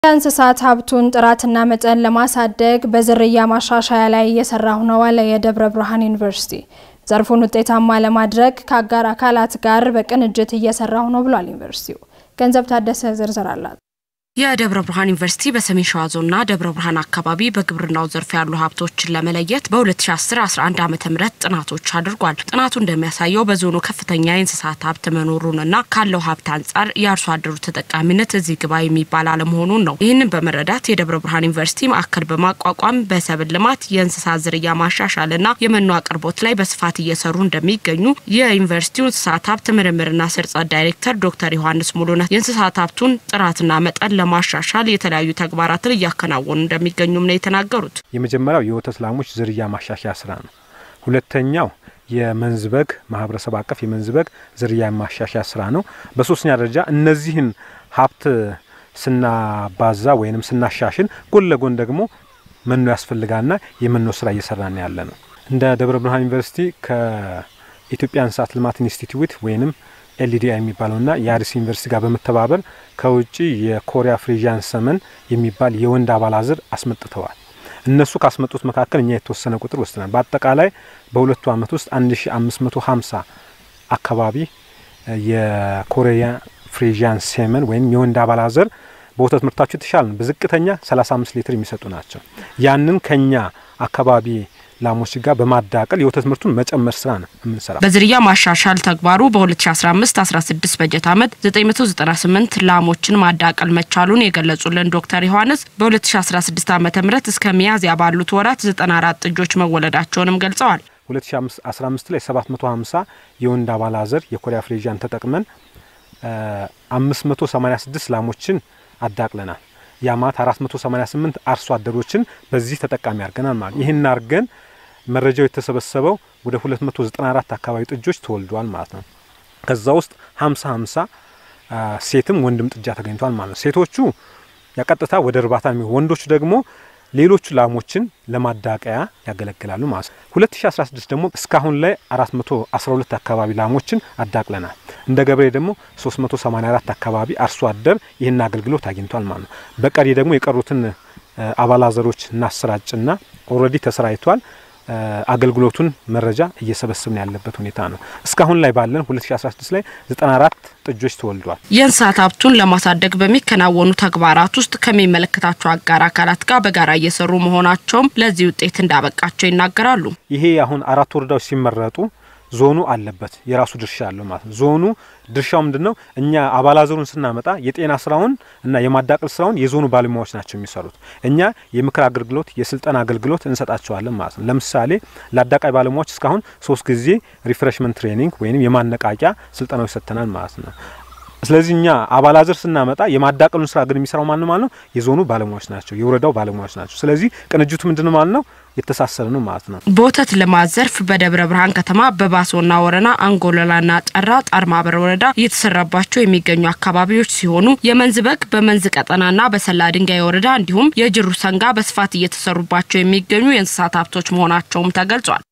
የእንስሳት ሀብቱን ጥራትና መጠን ለማሳደግ በዝርያ ማሻሻያ ላይ እየሰራሁ ነው አለ የደብረ ብርሃን ዩኒቨርሲቲ። ዘርፉን ውጤታማ ለማድረግ ከአጋር አካላት ጋር በቅንጅት እየሰራሁ ነው ብሏል ዩኒቨርሲቲው። ገንዘብ ታደሰ ዝርዝር አላት። የደብረ ብርሃን ዩኒቨርሲቲ በሰሜን ሸዋ ዞንና ደብረ ብርሃን አካባቢ በግብርናው ዘርፍ ያሉ ሀብቶችን ለመለየት በ2010-11 ዓ ም ጥናቶች አድርጓል። ጥናቱ እንደሚያሳየው በዞኑ ከፍተኛ የእንስሳት ሀብት መኖሩንና ካለው ሀብት አንጻር የአርሶ አደሩ ተጠቃሚነት እዚህ ግባ የሚባል አለመሆኑን ነው። ይህንን በመረዳት የደብረ ብርሃን ዩኒቨርሲቲ ማዕከል በማቋቋም በሰብል ልማት፣ የእንስሳት ዝርያ ማሻሻልና የመኖ አቅርቦት ላይ በስፋት እየሰሩ እንደሚገኙ የዩኒቨርሲቲው እንስሳት ሀብት ምርምርና ስርጸት ዳይሬክተር ዶክተር ዮሐንስ ሙሉነት የእንስሳት ሀብቱን ጥራትና መጠን ለማሻሻል የተለያዩ ተግባራትን እያከናወኑ እንደሚገኙም ነው የተናገሩት። የመጀመሪያው የወተት ላሞች ዝርያ ማሻሻያ ስራ ነው። ሁለተኛው የመንዝ በግ ማህበረሰብ አቀፍ የመንዝ በግ ዝርያ ማሻሻያ ስራ ነው። በሶስተኛ ደረጃ እነዚህን ሀብት ስናባዛ ወይንም ስናሻሽል ጎን ለጎን ደግሞ መኖ ያስፈልጋልና የመኖ ስራ እየሰራን ያለ ነው። እንደ ደብረ ብርሃን ዩኒቨርሲቲ ከኢትዮጵያ እንስሳት ልማት ኢንስቲትዩት ወይንም ኤልዲአይ የሚባለውና የአዲስ ዩኒቨርሲቲ ጋር በመተባበር ከውጭ የኮሪያ ፍሪዣን ሰመን የሚባል የወንድ አባላዝር አስመጥተዋል። እነሱ ካስመጡት መካከል እኛ የተወሰነ ቁጥር ወስደናል። በአጠቃላይ በሁለቱ ዓመት ውስጥ 1550 አካባቢ የኮሪያ ፍሪዣን ሴመን ወይም የወንድ አባላዘር በወተት ምርታቸው የተሻለ ነው። በዝቅተኛ 35 ሊትር የሚሰጡ ናቸው። ያንን ከኛ አካባቢ ላሞች ጋር በማዳቀል የወተት ምርቱን መጨመር ስራ ነው የምንሰራው። በዝርያ ማሻሻል ተግባሩ በ2015/16 በጀት ዓመት 998 ላሞችን ማዳቀል መቻሉን የገለጹልን ዶክተር ዮሐንስ በ2016 ዓ ም እስከ ሚያዝያ ባሉት ወራት 94 ጥጆች መወለዳቸውንም ገልጸዋል። 2015 ላይ 750 የወንድ አባላዘር የኮሪያ ፍሬዣን ተጠቅመን 586 ላሞችን አዳቅለናል። ያ ማለት 488 አርሶ አደሮችን በዚህ ተጠቃሚ አድርገናል ማለት ይህን አድርገን መረጃው የተሰበሰበው ወደ 294 አካባቢ ጥጆች ተወልደዋል ማለት ነው። ከዛ ውስጥ 50 50 ሴትም ወንድም ጥጃ ተገኝቷል ማለት ነው። ሴቶቹ ያቀጥታ ወደ እርባታ የሚሆኑ ወንዶቹ ደግሞ ሌሎቹ ላሞችን ለማዳቀያ ያገለግላሉ ማለት ነው። 2016 ደግሞ እስካሁን ላይ 412 አካባቢ ላሞችን አዳቅለናል። እንደ ገበሬ ደግሞ 384 አካባቢ አርሶ አደር ይህን አገልግሎት አግኝቷል ማለት ነው። በቀሪ ደግሞ የቀሩትን አባላዘሮች እናሰራጭና ኦልሬዲ ተሰራይቷል። አገልግሎቱን መረጃ እየሰበሰብን ያለበት ሁኔታ ነው። እስካሁን ላይ ባለን 2016 ላይ 94 ጥጆች ተወልዷል። የእንስሳት ሀብቱን ለማሳደግ በሚከናወኑ ተግባራት ውስጥ ከሚመለከታቸው አጋር አካላት ጋር በጋራ እየሰሩ መሆናቸውም ለዚህ ውጤት እንዳበቃቸው ይናገራሉ። ይሄ አሁን አራት ወረዳዎች ሲመረጡ ዞኑ አለበት የራሱ ድርሻ አለው ማለት ነው። ዞኑ ድርሻው ምንድን ነው? እኛ አባላዘሩን ስናመጣ የጤና ስራውን እና የማዳቀል ስራውን የዞኑ ባለሙያዎች ናቸው የሚሰሩት። እኛ የምክር አገልግሎት፣ የስልጠና አገልግሎት እንሰጣቸዋለን ማለት ነው። ለምሳሌ ለአዳቃይ ባለሙያዎች እስካሁን ሶስት ጊዜ ሪፍሬሽመንት ትሬኒንግ ወይም የማነቃቂያ ስልጠናዎች ሰጥተናል ማለት ነው። ስለዚህ እኛ አባላዘር ስናመጣ የማዳቀሉን ስራ ግን የሚሰራው ማን ማለት ነው? የዞኑ ባለሙያዎች ናቸው፣ የወረዳው ባለሙያዎች ናቸው። ስለዚህ ቅንጅቱ ምንድን ነው ማለት ነው? የተሳሰረ ነው ማለት ነው። በወተት ልማት ዘርፍ በደብረ ብርሃን ከተማ በባሶና ወረና አንጎለላና ጠራ ጣርማበር ወረዳ እየተሰራባቸው የሚገኙ አካባቢዎች ሲሆኑ የመንዝ በግ በመንዝ ቀጠናና በሰላ ድንጋይ ወረዳ እንዲሁም የጅሩ ሰንጋ በስፋት እየተሰሩባቸው የሚገኙ የእንስሳት ሀብቶች መሆናቸውም ተገልጿል።